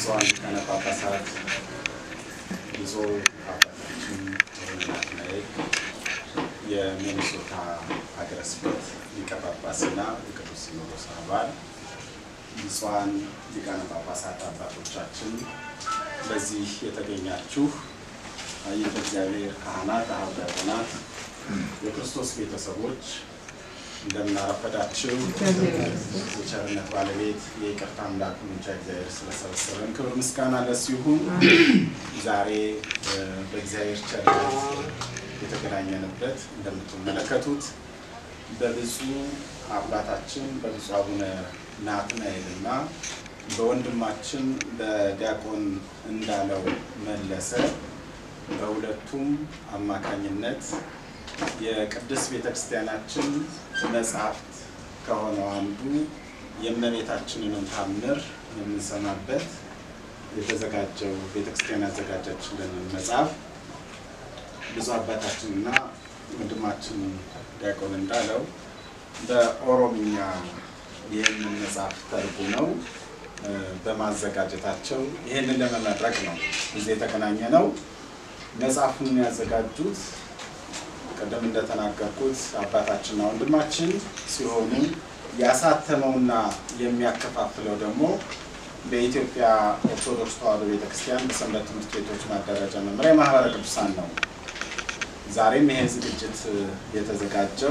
ብፁዓን ሊቃነ ጳጳሳት፣ ብፁዕ አባታችን አቡነ ናትናኤል የሚኒሶታ ሀገረ ስብከት ሊቀ ጳጳስና የቅዱስ ሲኖዶስ አባል፣ ብፁዓን ሊቃነ ጳጳሳት አባቶቻችን፣ በዚህ የተገኛችሁ አየተ እግዚአብሔር ካህናት፣ አኀው ዲያቆናት፣ የክርስቶስ ቤተሰቦች እንደምን አረፈዳችሁ። የቸርነት ባለቤት የይቅርታ አምላክ ምንቻ እግዚአብሔር ስለሰበሰበን ክብር ምስጋና ለእሱ ይሁን። ዛሬ በእግዚአብሔር ቸርነት የተገናኘንበት እንደምትመለከቱት በብፁዕ አባታችን በብፁዕ አቡነ ናትናኤል እና በወንድማችን በዲያቆን እንዳለው መለሰ በሁለቱም አማካኝነት የቅድስት ቤተክርስቲያናችን መጽሐፍት ከሆነው አንዱ የእመቤታችንንም ታምር የምንሰማበት የተዘጋጀው ቤተክርስቲያን ያዘጋጀችልንን መጽሐፍ ብፁዕ አባታችንና ወንድማችን ዲያቆን እንዳለው በኦሮምኛ ይህንን መጽሐፍ ተርጉመው በማዘጋጀታቸው ይህንን ለመመረቅ ነው እዚህ የተገናኘ ነው። መጽሐፉን ያዘጋጁት ቅድም እንደተናገርኩት አባታችንና ወንድማችን ሲሆኑ ያሳተመውና የሚያከፋፍለው ደግሞ በኢትዮጵያ ኦርቶዶክስ ተዋሕዶ ቤተክርስቲያን በሰንበት ትምህርት ቤቶች ማደራጃ መምሪያ ማህበረ ቅዱሳን ነው። ዛሬም ይሄ ዝግጅት የተዘጋጀው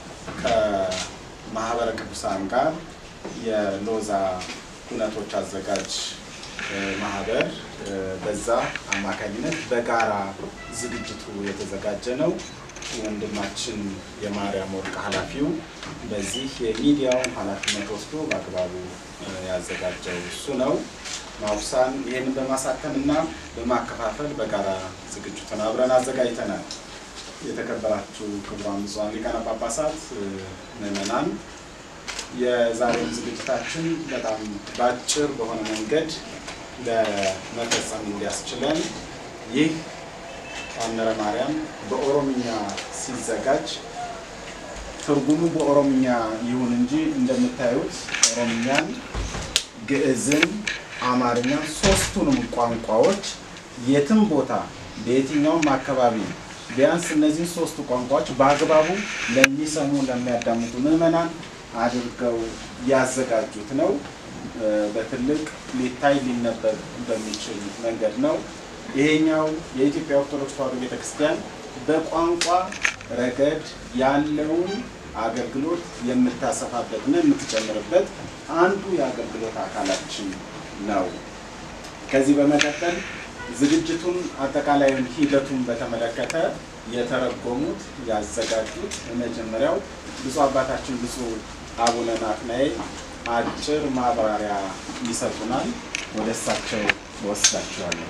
ከማህበረ ቅዱሳን ጋር የሎዛ ኩነቶች አዘጋጅ ማህበር በዛ አማካኝነት በጋራ ዝግጅቱ የተዘጋጀ ነው። ወንድማችን የማርያም ወርቅ ኃላፊው በዚህ የሚዲያውን ኃላፊነት ወስዶ በአግባቡ ያዘጋጀው እሱ ነው። ማውሳን ይህንን በማሳተምና በማከፋፈል በጋራ ዝግጅቱን አብረን አዘጋጅተናል። የተከበራችሁ ክቡራን ብፁዓን ሊቃነ ጳጳሳት፣ ምዕመናን የዛሬውን ዝግጅታችን በጣም በአጭር በሆነ መንገድ ለመፈጸም እንዲያስችለን ይህ ታምረ ማርያም በኦሮምኛ ሲዘጋጅ ትርጉሙ በኦሮምኛ ይሁን እንጂ እንደምታዩት ኦሮምኛን፣ ግዕዝን፣ አማርኛ ሶስቱንም ቋንቋዎች የትም ቦታ በየትኛውም አካባቢ ቢያንስ እነዚህን ሶስቱ ቋንቋዎች በአግባቡ ለሚሰሙ ለሚያዳምጡ ምዕመናን አድርገው ያዘጋጁት ነው። በትልቅ ሊታይ ሊነበብ በሚችል መንገድ ነው። ይሄኛው የኢትዮጵያ ኦርቶዶክስ ተዋሕዶ ቤተክርስቲያን በቋንቋ ረገድ ያለውን አገልግሎት የምታሰፋበትና የምትጨምርበት አንዱ የአገልግሎት አካላችን ነው። ከዚህ በመቀጠል ዝግጅቱን አጠቃላዩን ሂደቱን በተመለከተ የተረጎሙት ያዘጋጁት የመጀመሪያው ብፁዕ አባታችን ብፁዕ አቡነ ናትናኤል አጭር ማብራሪያ ይሰጡናል። ወደ እሳቸው ወስዳቸዋለሁ።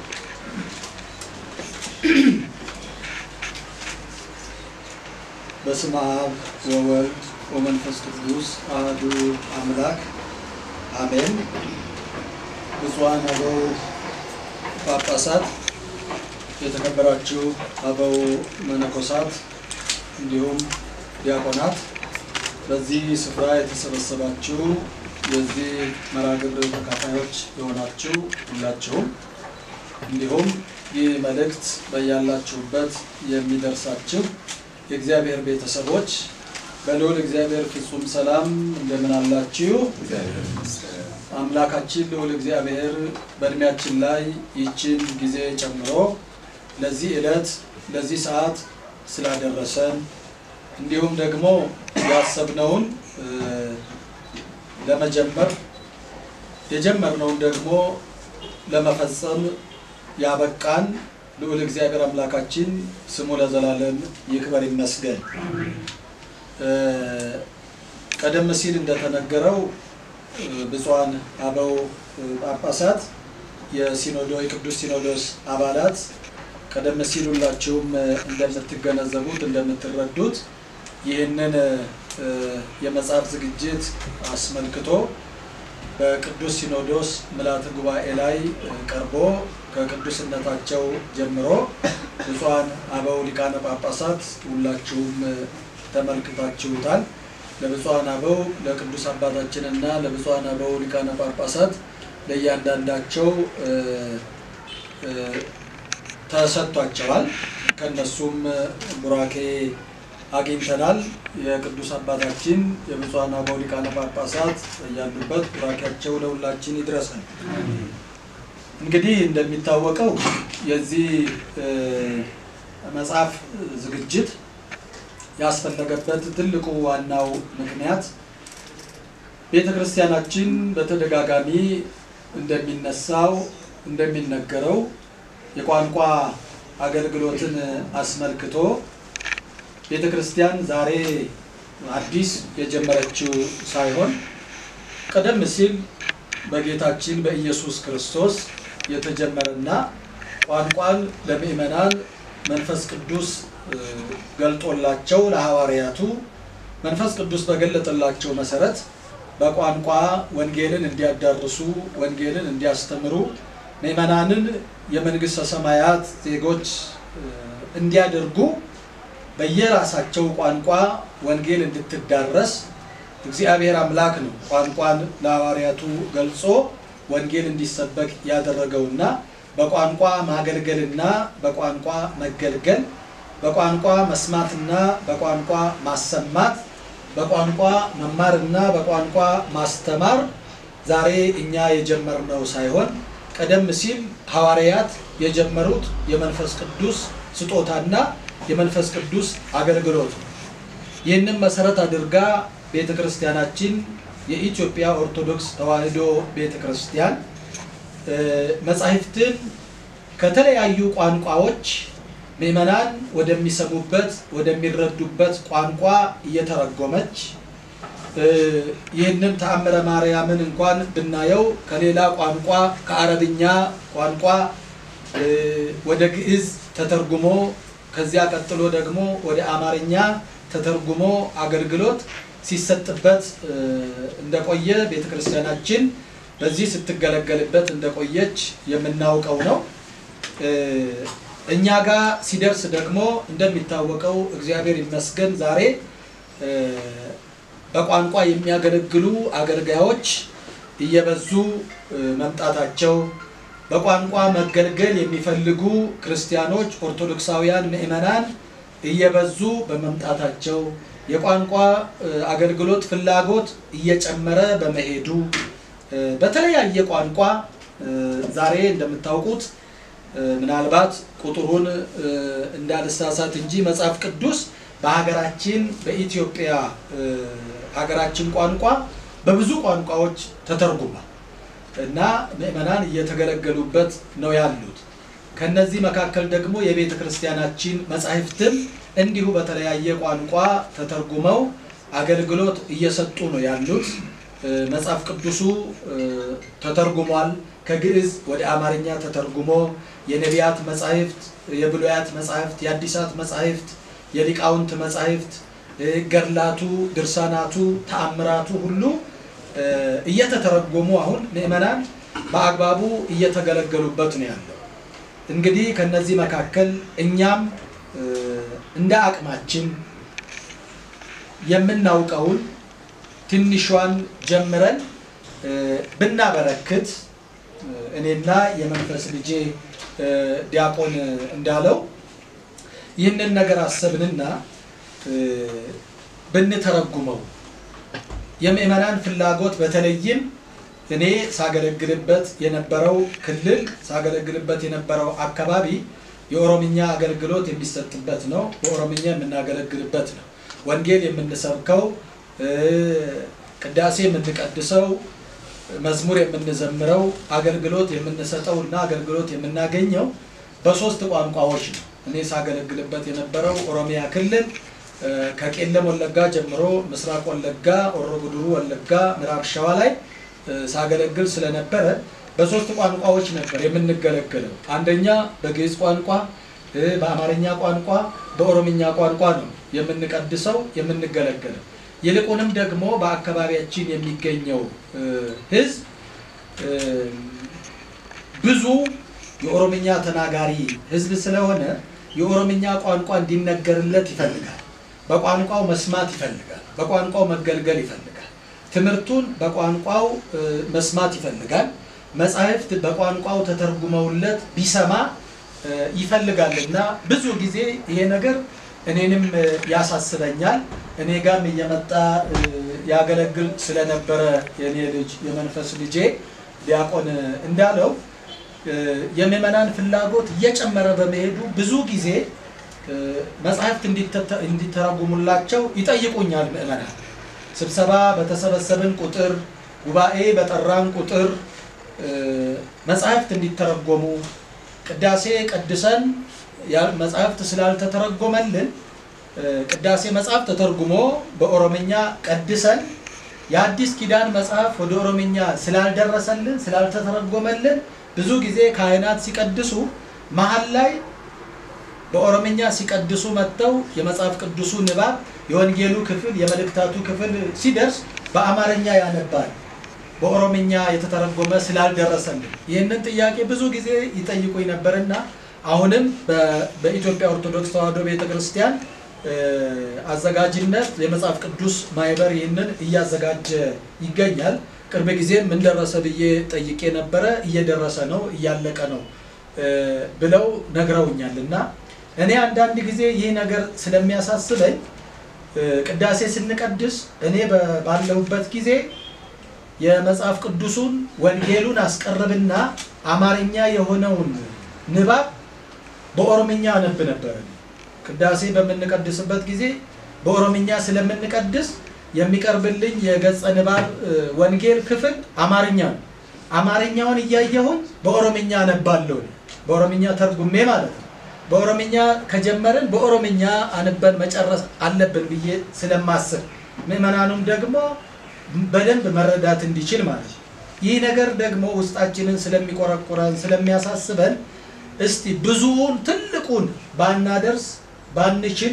በስመ አብ ወወልድ ወመንፈስ ቅዱስ አሐዱ አምላክ አሜን። ብፁዓን አበው ጳጳሳት፣ የተከበራችሁ አበው መነኮሳት እንዲሁም ዲያቆናት፣ በዚህ ስፍራ የተሰበሰባችሁ የዚህ መርሃ ግብር ተካፋዮች የሆናችሁ ሁላችሁም እንዲሁም ይህ መልእክት በያላችሁበት የሚደርሳችሁ የእግዚአብሔር ቤተሰቦች በልዑል እግዚአብሔር ፍጹም ሰላም እንደምን አላችሁ? አምላካችን ልዑል እግዚአብሔር በእድሜያችን ላይ ይችን ጊዜ ጨምሮ ለዚህ ዕለት ለዚህ ሰዓት ስላደረሰን እንዲሁም ደግሞ ያሰብነውን ለመጀመር የጀመርነውን ደግሞ ለመፈጸም ያበቃን ልዑል እግዚአብሔር አምላካችን ስሙ ለዘላለም ይክበር ይመስገን። ቀደም ሲል እንደተነገረው ብፁዓን አበው ጳጳሳት የሲኖዶ የቅዱስ ሲኖዶስ አባላት ቀደም ሲል ሁላችሁም እንደምትገነዘቡት እንደምትረዱት ይህንን የመጽሐፍ ዝግጅት አስመልክቶ በቅዱስ ሲኖዶስ ምልዓተ ጉባኤ ላይ ቀርቦ ከቅዱስነታቸው ጀምሮ ብፁዓን አበው ሊቃነ ጳጳሳት ሁላችሁም ተመልክታችሁታል። ለብፁዓን አበው ለቅዱስ አባታችንና ለብፁዓን አበው ሊቃነ ጳጳሳት ለእያንዳንዳቸው እ፣ እ፣ ተሰጥቷቸዋል። ከነሱም ቡራኬ አግኝተናል። የቅዱስ አባታችን የብፁዓን አበው ሊቃነ ጳጳሳት ያሉበት ቡራኬያቸው ለሁላችን ይድረሰን። እንግዲህ እንደሚታወቀው የዚህ እ፣ መጽሐፍ ዝግጅት ያስፈለገበት ትልቁ ዋናው ምክንያት ቤተ ክርስቲያናችን በተደጋጋሚ እንደሚነሳው እንደሚነገረው የቋንቋ አገልግሎትን አስመልክቶ ቤተ ክርስቲያን ዛሬ አዲስ የጀመረችው ሳይሆን ቀደም ሲል በጌታችን በኢየሱስ ክርስቶስ የተጀመረና ቋንቋን ለምእመናን መንፈስ ቅዱስ እ፣ ገልጦላቸው ለሐዋርያቱ መንፈስ ቅዱስ በገለጠላቸው መሰረት በቋንቋ ወንጌልን እንዲያዳርሱ ወንጌልን እንዲያስተምሩ ምእመናንን የመንግሥተ ሰማያት ዜጎች እ፣ እንዲያደርጉ በየራሳቸው ቋንቋ ወንጌል እንድትዳረስ እግዚአብሔር አምላክ ነው ቋንቋን ለሐዋርያቱ ገልጾ ወንጌል እንዲሰበክ ያደረገውና በቋንቋ ማገልገልና በቋንቋ መገልገል በቋንቋ መስማትና በቋንቋ ማሰማት በቋንቋ መማርና በቋንቋ ማስተማር ዛሬ እኛ የጀመርነው ሳይሆን ቀደም ሲል ሐዋርያት የጀመሩት የመንፈስ ቅዱስ ስጦታና የመንፈስ ቅዱስ አገልግሎት ነው። ይህንም መሰረት አድርጋ ቤተ ክርስቲያናችን የኢትዮጵያ ኦርቶዶክስ ተዋሕዶ ቤተ ክርስቲያን እ፣ መጻሕፍትን ከተለያዩ ቋንቋዎች ምዕመናን ወደሚሰሙበት ወደሚረዱበት ቋንቋ እየተረጎመች እ፣ ይህንን ተአምረ ማርያምን እንኳን ብናየው ከሌላ ቋንቋ ከአረብኛ ቋንቋ እ፣ ወደ ግዕዝ ተተርጉሞ ከዚያ ቀጥሎ ደግሞ ወደ አማርኛ ተተርጉሞ አገልግሎት ሲሰጥበት እ፣ እንደቆየ ቤተ ክርስቲያናችን በዚህ ስትገለገልበት እንደቆየች የምናውቀው ነው። እ፣ እኛ ጋር ሲደርስ ደግሞ እንደሚታወቀው እግዚአብሔር ይመስገን ዛሬ እ፣ በቋንቋ የሚያገለግሉ አገልጋዮች እየበዙ እ፣ መምጣታቸው በቋንቋ መገልገል የሚፈልጉ ክርስቲያኖች ኦርቶዶክሳውያን ምዕመናን እየበዙ በመምጣታቸው የቋንቋ እ፣ አገልግሎት ፍላጎት እየጨመረ በመሄዱ እ፣ በተለያየ ቋንቋ እ፣ ዛሬ እንደምታውቁት እ፣ ምናልባት ቁጥሩን እ፣ እንዳልሳሳት እንጂ መጽሐፍ ቅዱስ በሀገራችን በኢትዮጵያ እ፣ ሀገራችን ቋንቋ በብዙ ቋንቋዎች ተተርጉሟል እና ምዕመናን እየተገለገሉበት ነው ያሉት። ከነዚህ መካከል ደግሞ የቤተ ክርስቲያናችን መጻሕፍትም እንዲሁ በተለያየ ቋንቋ ተተርጉመው አገልግሎት እየሰጡ ነው ያሉት። እ፣ መጽሐፍ ቅዱሱ እ፣ ተተርጉሟል። ከግዕዝ ወደ አማርኛ ተተርጉሞ የነቢያት መጻሕፍት፣ የብሉያት መጻሕፍት፣ የአዲሳት መጻሕፍት፣ የሊቃውንት መጻሕፍት፣ እ፣ ገድላቱ፣ ድርሳናቱ፣ ተአምራቱ ሁሉ እ፣ እየተተረጎሙ አሁን ምዕመናን በአግባቡ እየተገለገሉበት ነው ያለው። እንግዲህ ከነዚህ መካከል እኛም እ፣ እንደ አቅማችን የምናውቀውን ትንሿን ጀምረን እ፣ ብናበረክት እ፣ እኔና የመንፈስ ልጄ እ፣ ዲያቆን እንዳለው ይህንን ነገር አሰብንና እ፣ ብንተረጉመው የምዕመናን ፍላጎት በተለይም እኔ ሳገለግልበት የነበረው ክልል ሳገለግልበት የነበረው አካባቢ የኦሮምኛ አገልግሎት የሚሰጥበት ነው። በኦሮምኛ የምናገለግልበት ነው። ወንጌል የምንሰብከው እ፣ ቅዳሴ የምንቀድሰው መዝሙር የምንዘምረው አገልግሎት የምንሰጠው እና አገልግሎት የምናገኘው በሶስት ቋንቋዎች ነው። እኔ ሳገለግልበት የነበረው ኦሮሚያ ክልል እ፣ ከቄለም ወለጋ ጀምሮ ምስራቅ ወለጋ፣ ሆሮ ጉዱሩ ወለጋ፣ ምዕራብ ሸዋ ላይ እ፣ ሳገለግል ስለነበረ በሶስት ቋንቋዎች ነበር የምንገለገለው። አንደኛ በግዕዝ ቋንቋ እ፣ በአማርኛ ቋንቋ፣ በኦሮምኛ ቋንቋ ነው የምንቀድሰው የምንገለገለው። ይልቁንም ደግሞ በአካባቢያችን የሚገኘው እ፣ ሕዝብ እ፣ ብዙ የኦሮምኛ ተናጋሪ ሕዝብ ስለሆነ የኦሮምኛ ቋንቋ እንዲነገርለት ይፈልጋል። በቋንቋው መስማት ይፈልጋል። በቋንቋው መገልገል ይፈልጋል። ትምህርቱን በቋንቋው እ፣ መስማት ይፈልጋል። መጻሕፍት በቋንቋው ተተርጉመውለት ቢሰማ ይፈልጋል እና ብዙ ጊዜ ይሄ ነገር እኔንም ያሳስበኛል። እኔ ጋም እየመጣ ያገለግል ስለነበረ የኔ ልጅ የመንፈስ ልጄ ዲያቆን እንዳለው የምዕመናን ፍላጎት እየጨመረ በመሄዱ ብዙ ጊዜ መጽሐፍት እንዲተረጉሙላቸው ይጠይቁኛል። ምዕመናን ስብሰባ በተሰበሰብን ቁጥር፣ ጉባኤ በጠራን ቁጥር መጽሐፍት እንዲተረጎሙ ቅዳሴ ቀድሰን መጽሐፍት ስላልተተረጎመልን ቅዳሴ መጽሐፍ ተተርጉሞ በኦሮምኛ ቀድሰን የአዲስ ኪዳን መጽሐፍ ወደ ኦሮምኛ ስላልደረሰልን ስላልተተረጎመልን ብዙ ጊዜ ካህናት ሲቀድሱ መሀል ላይ በኦሮምኛ ሲቀድሱ መጥተው የመጽሐፍ ቅዱሱ ንባብ የወንጌሉ ክፍል የመልእክታቱ ክፍል ሲደርስ በአማርኛ ያነባል። በኦሮምኛ የተተረጎመ ስላልደረሰልን ይህንን ጥያቄ ብዙ ጊዜ ይጠይቁኝ ነበርና አሁንም በኢትዮጵያ ኦርቶዶክስ ተዋሕዶ ቤተ ክርስቲያን አዘጋጅነት የመጽሐፍ ቅዱስ ማህበር ይህንን እያዘጋጀ ይገኛል። ቅርብ ጊዜም ምን ደረሰ ብዬ ጠይቄ ነበረ። እየደረሰ ነው፣ እያለቀ ነው ብለው ነግረውኛል። እና እኔ አንዳንድ ጊዜ ይህ ነገር ስለሚያሳስበኝ ቅዳሴ ስንቀድስ እኔ ባለሁበት ጊዜ የመጽሐፍ ቅዱሱን ወንጌሉን አስቀርብና አማርኛ የሆነውን ንባብ በኦሮምኛ አነብ ነበር። ቅዳሴ በምንቀድስበት ጊዜ በኦሮምኛ ስለምንቀድስ የሚቀርብልኝ የገጸ ንባብ ወንጌል ክፍል አማርኛ ነው። አማርኛውን እያየሁኝ በኦሮምኛ አነባለሁ። በኦሮምኛ ተርጉሜ ማለት ነው። በኦሮምኛ ከጀመርን በኦሮምኛ አንበን መጨረስ አለብን ብዬ ስለማስብ ምዕመናኑም ደግሞ በደንብ መረዳት እንዲችል ማለት ነው። ይህ ነገር ደግሞ ውስጣችንን ስለሚቆረቁረን ስለሚያሳስበን እስቲ ብዙውን ትልቁን ባናደርስ ባንችል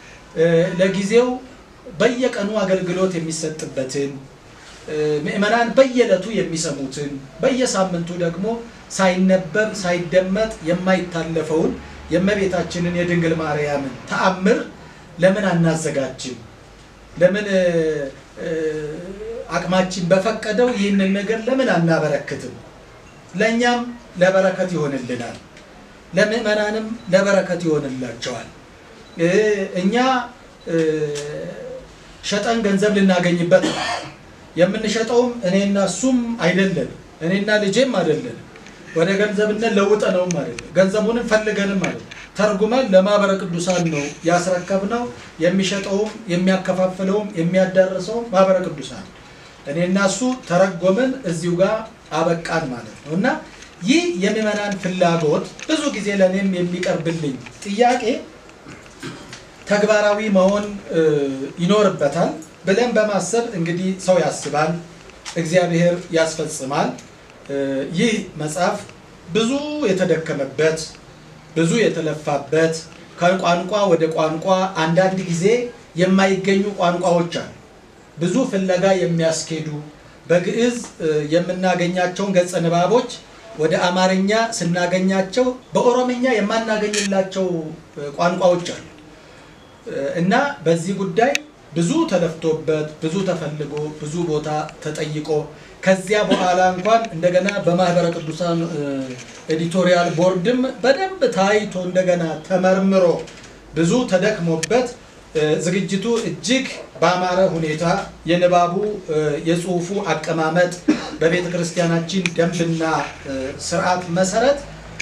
ለጊዜው በየቀኑ አገልግሎት የሚሰጥበትን ምዕመናን በየዕለቱ የሚሰሙትን በየሳምንቱ ደግሞ ሳይነበብ ሳይደመጥ የማይታለፈውን የእመቤታችንን የድንግል ማርያምን ተአምር ለምን አናዘጋጅም? ለምን አቅማችን በፈቀደው ይህንን ነገር ለምን አናበረክትም? ለእኛም ለበረከት ይሆንልናል፣ ለምዕመናንም ለበረከት ይሆንላቸዋል። እኛ ሸጠን ገንዘብ ልናገኝበት ነው። የምንሸጠውም እኔና እሱም አይደለንም፣ እኔና ልጄም አይደለንም። ወደ ገንዘብነት ለውጠነውም አይደለም፣ ገንዘቡንም ፈልገንም አይደለም። ተርጉመን ለማህበረ ቅዱሳን ነው ያስረከብነው። የሚሸጠውም የሚያከፋፍለውም የሚያዳርሰውም ማህበረ ቅዱሳን እኔና እሱ ተረጎምን፣ እዚሁ ጋር አበቃን ማለት ነው እና ይህ የምዕመናን ፍላጎት ብዙ ጊዜ ለእኔም የሚቀርብልኝ ጥያቄ ተግባራዊ መሆን ይኖርበታል ብለን በማሰብ እንግዲህ ሰው ያስባል፣ እግዚአብሔር ያስፈጽማል። ይህ መጽሐፍ ብዙ የተደከመበት ብዙ የተለፋበት ከቋንቋ ወደ ቋንቋ አንዳንድ ጊዜ የማይገኙ ቋንቋዎች አሉ። ብዙ ፍለጋ የሚያስኬዱ በግዕዝ የምናገኛቸውን ገጸ ንባቦች ወደ አማርኛ ስናገኛቸው በኦሮምኛ የማናገኝላቸው ቋንቋዎች አሉ እና በዚህ ጉዳይ ብዙ ተለፍቶበት ብዙ ተፈልጎ ብዙ ቦታ ተጠይቆ ከዚያ በኋላ እንኳን እንደገና በማህበረ ቅዱሳን ኤዲቶሪያል ቦርድም በደንብ ታይቶ እንደገና ተመርምሮ ብዙ ተደክሞበት ዝግጅቱ እጅግ በአማረ ሁኔታ የንባቡ የጽሁፉ አቀማመጥ በቤተ ክርስቲያናችን ደንብና ስርዓት መሰረት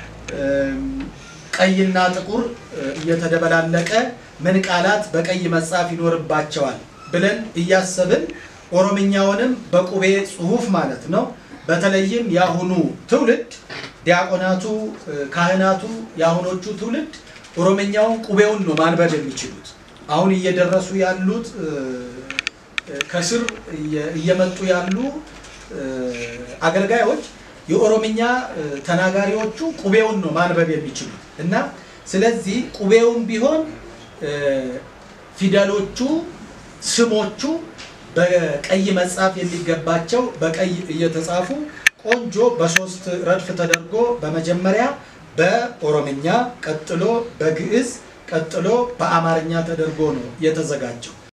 ቀይና ጥቁር እየተደበላለቀ ምን ቃላት በቀይ መጻፍ ይኖርባቸዋል ብለን እያሰብን ኦሮምኛውንም በቁቤ ጽሁፍ ማለት ነው። በተለይም የአሁኑ ትውልድ ዲያቆናቱ፣ ካህናቱ የአሁኖቹ ትውልድ ኦሮምኛውን ቁቤውን ነው ማንበብ የሚችሉት። አሁን እየደረሱ ያሉት ከስር እየመጡ ያሉ አገልጋዮች የኦሮምኛ ተናጋሪዎቹ ቁቤውን ነው ማንበብ የሚችሉት እና ስለዚህ ቁቤውን ቢሆን ፊደሎቹ፣ ስሞቹ በቀይ መጻፍ የሚገባቸው በቀይ እየተጻፉ ቆንጆ በሶስት ረድፍ ተደርጎ በመጀመሪያ በኦሮምኛ ቀጥሎ በግዕዝ ቀጥሎ በአማርኛ ተደርጎ ነው የተዘጋጀው።